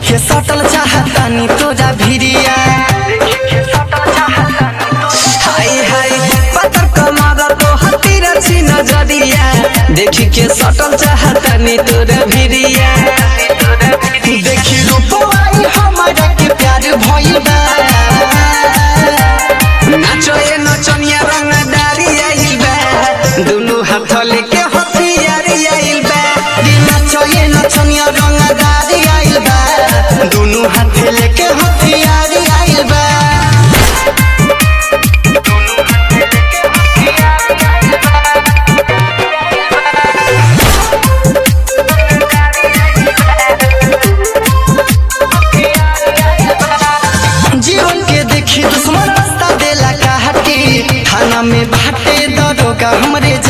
के सटल चाहतानी तोरा भिरिया हाय हाय पत्थर कमारा तो हतीर छी नजरिया देखी के सटल चाहतानी तोरा भिरिया देखी रूपवाई हमारा के प्यार भइल बा नाचो ए नचनिया रंगदारी आइल बा दुनु हाथ लेके हथियार आइल बा दी नाचो ए नचनिया रंगदारी आइल बा दुनु हाथ लेके हथियार आइल बा जीवन के देखी दुश्मन रास्ता देला काटी थाना में बाटे दरोगा हमरे